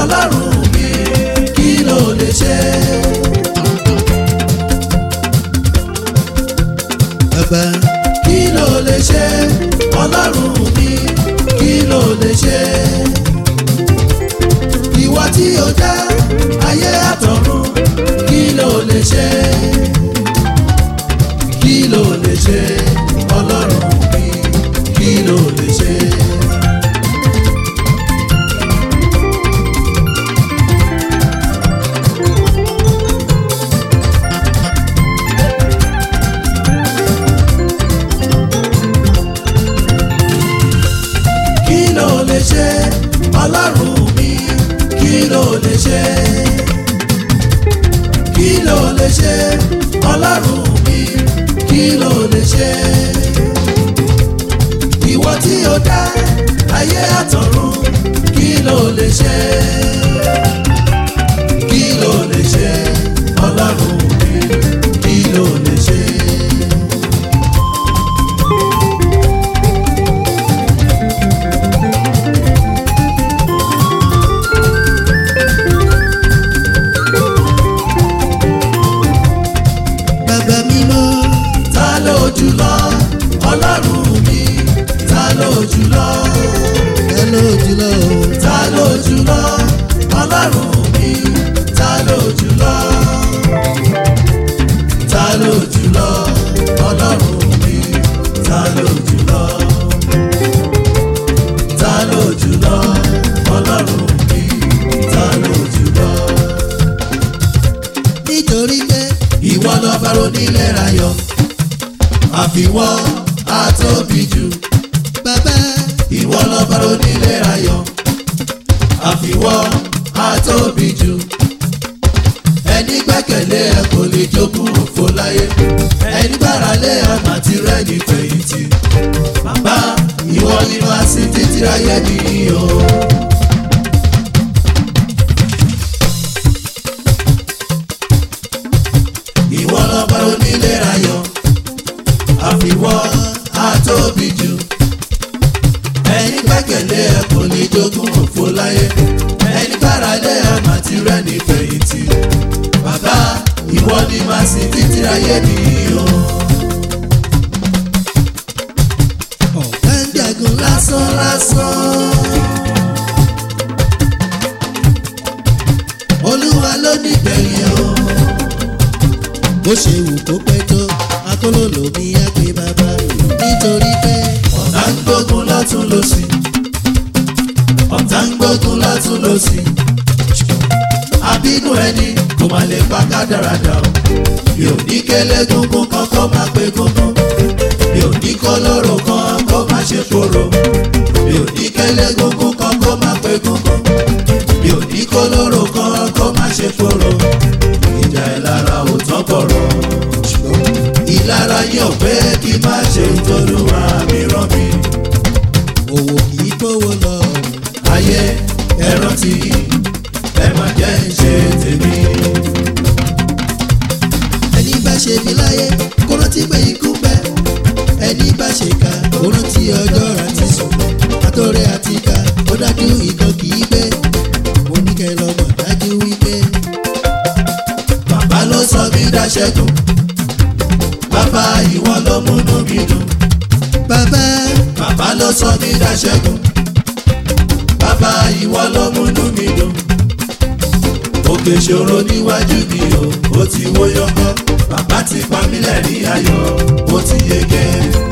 ọlọ́run mi kí ló lè ṣe. bàbá kí ló lè ṣe ọlọ́run mi kí ló lè ṣe. ìwọ tí o dá ayé àtọ̀run kí ló lè ṣe. kí ló lè ṣe ọlọ́run mi kí ló lè ṣe. kí ló lè ṣe ọlọ́run mi kí ló lè ṣe kí ló lè ṣe ọlọ́run mi kí ló lè ṣe ìwọ tí o dá ayé àtọ̀run kí ló lè ṣe kí ló lè ṣe ọlọ́run mi kí ló lè ṣe. bàbá mímọ́ ta ló jùlọ ọlọ́run mi ta ló jùlọ ẹ ló jùlọ o. ta ló jùlọ ọlọ́run mi ta ló jùlọ ta ló jùlọ ọlọ́run mi ta ló jùlọ ta ló jùlọ ọlọ́run mi ta ló jùlọ. nítorí pé ìwọ lọ́ba onílẹ̀ rayọ̀ àfiwọ́ àtóbi jù bàbá ìwọ lọ́ba onílẹ̀ rayọ̀ àfiwọ́ àtóbi jù ẹni gbẹ́kẹ̀lé ẹ kò lè jogún òfo láyé ẹni gbára lé àmà tí rẹ́ni fẹ̀yìntì bàbá ìwọ ni màá sì títí ayé nìyí o. ìwọ lọ́ba onílé ayọ̀ àfiwọ́ àtóbi jù ẹni gbẹ́kẹ̀lé ẹ kò ní jogún òfo láyé ẹni gbára lé àmà tí rẹ́ni fẹ̀yìntì bàbá ìwọ ni màá sì títí ayé nìyí o. ọ̀gá ń jagun lásán lásán olúwa ló nígbẹ̀yìn o. bó ṣe wù kó pẹ́ tó akólólò mi á pé bàbá nítorí pé ọ̀tá ń gbógun lọ́tún lọ́sì ọ̀tá ń gbógun lọ́tún lọ́sì àbínú ẹni kò má lè pa kádàrádà o mi ò ní kélé gungun kan kó má pé gungun mi ò ní kó lóró kan kó má ṣe kóró mi ò ní kélé gungun kan kó má pé gungun mi ò ní kó lóró kan kó má ṣe kóró ìjà ẹ̀ lára ò tán bọ̀rọ̀ ìlara yóò pé kí má ṣe ìtọ́lúwa mi rán mi. òwò kì í kówó lọ ayé ẹ rántí ẹ má jẹ́ ń ṣe tèmi. ẹni bá ṣe bí láyé kó rántí pé ikú pẹ́ ẹni bá ṣe ká kó rántí ọjọ́ àti sùn àtọ́rẹ́ àti ká ó dájú ìkan kì í gbé mo ní kẹ́ lọ́mọ dájú wípé bàbá ló sọ mí dáṣẹ́gun bàbá ìwọ ló múnú mi dùn bàbá bàbá ló sọ mí dáṣẹ́gun bàbá ìwọ ló múnú mi dùn òkè ṣòro níwájú mi o ó ti wó yọkọ bàbá ti pa mí lẹ́rìn ayọ̀ ó ti yege.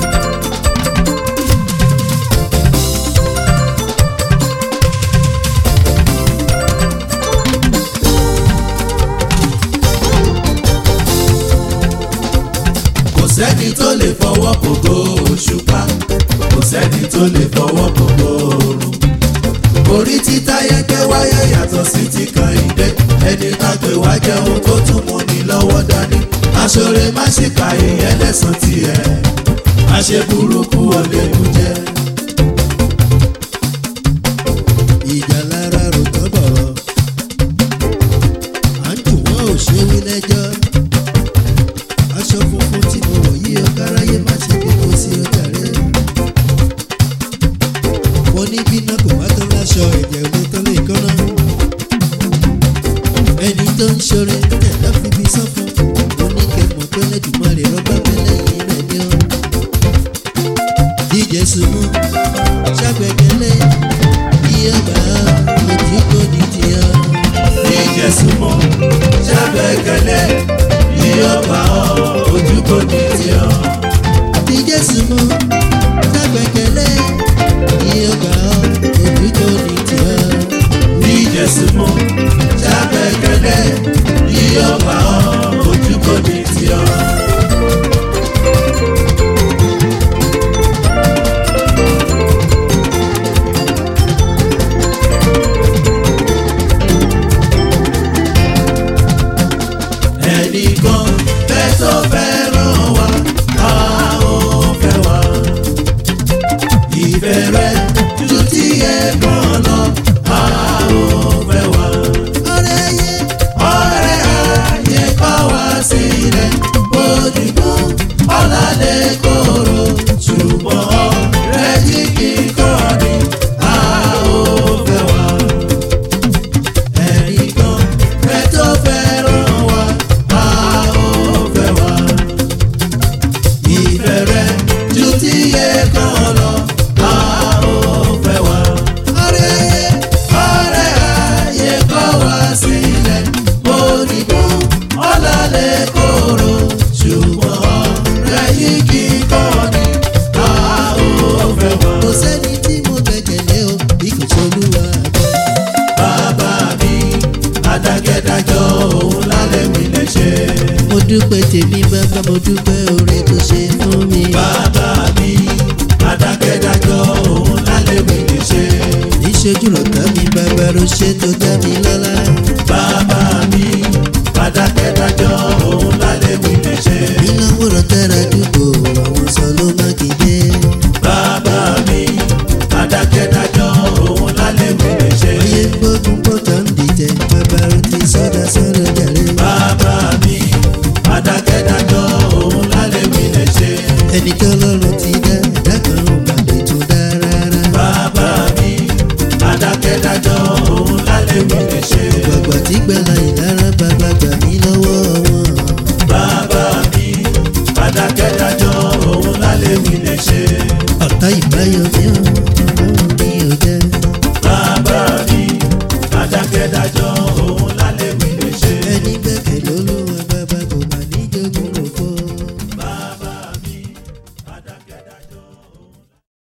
kò sẹ́ni tó lè fọwọ́ kòkó òṣùpá kò sẹ́ni tó lè fọwọ́ kòkó òòrùn. orí títa yẹ́kẹ́ wáyé yàtọ̀ sí ti kan ìdè ẹni ká pè wá jẹun tó tún mú ni lọ́wọ́ dání. aṣọ́re má ṣe ka ìyẹn lẹ́sàn tiẹ̀ má ṣe burúkú ọ̀lẹ́nu jẹ́. ìjà lára rò tán bọ̀rọ̀ à ń jù wọ́n ò ṣe wí lẹ́jọ́ aṣọ funfun tí mo wọ̀ yí ọkọ aráyé má ṣe bímọ sí ọjà rẹ̀ mo ní bíná kò bá tán láṣọ ẹ̀jẹ̀ òde tán lè kọ́nà jésù mú ṣàgbẹ́kẹ̀lé ìyọ̀bà ojú kò ní tiọ́. ní jésù mọ́ ṣàgbẹ́kẹ̀lé ìyọ̀bà ojú kò ní tiọ́. Bí Jésù mú ṣàgbẹ́kẹ̀lé ìyọ̀bà ojú kò ní tiọ́. ní jésù mọ́ ṣàgbẹ́kẹ̀lé ìyọ̀bà ojú kò ní tiọ́. ẹnìkan fẹ́ tó fẹ́ràn wa a ó fẹ́ wa. ìfẹ́ rẹ̀ ju ti ẹ̀gbọ́n lọ a ó fẹ́ wa. Ọ̀rẹ́ yẹ ọ̀rẹ́ ayé kọ́ wá sílẹ̀ ojúbọ ọ̀làlẹ̀ kóró ṣùgbọ́n ọ̀rẹ́ yìí kíkọ́ ni a ó fẹ́ wa. ẹnìkan fẹ́ tó fẹ́ràn wa a ó fẹ́ wa. ìfẹ́ rẹ̀ ju ti ẹ̀kan lọ a ó fẹ́ wa ọ̀rẹ́ yẹ ọ̀rẹ́ ayé kọ́ wá sílẹ̀ òdìbò ọ̀làlẹ̀ kóró ṣùgbọ́n ọ̀rẹ́ yìí kì í kọ́ ni a ó fẹ́ wá. kò sẹ́ni tí mo gbẹ̀kẹ̀lé o bí kò ṣolúwa gbọ́. bàbá mi adágẹ́dájọ́ òun lálẹ́ mi lè ṣe. mo dúpẹ́ tèmi bàbá mo dúpẹ́ oore tó ṣe fún mi. bàbá mi adágẹ́dájọ́ òun lálẹ́ mi lè ṣe. níṣojú lọ́tà mi bàbá ló ṣe tó dá mi lọ́lá. bàbá mi adágẹ́dájọ́ òun lálẹ́ mi lè ṣe. ìnáwó lọ́tàrà dúpọ̀ àwọn sọ ló má kéde. bàbá mi adákẹ́dájọ́ òun lálẹ́ mi lè ṣe. oyè gbógun pọ̀tọ́ ń dìtẹ̀ bàbá ló ti sọ́dà sọ́dọ̀ jàre. bàbá mi adákẹ́dájọ́ òun lálẹ́ mi lè ṣe. ẹni tó lọ́rùn ti dá ẹ̀dá kan ò mà lè tó dá rárá. bàbá mi adákẹ́dájọ́ òun lálẹ́ mi lè ṣe. gbàgbà tí gbẹ̀là ìdára bàbá gbà mí lọ́wọ́ wọn. bàbá mi adákẹ́dájọ́ òun lálẹ́ mi lè ṣe. ọ̀tá ìbáyọ̀ mi ò ọ̀hún mi ò jẹ́. bàbá mi adákẹ́dájọ́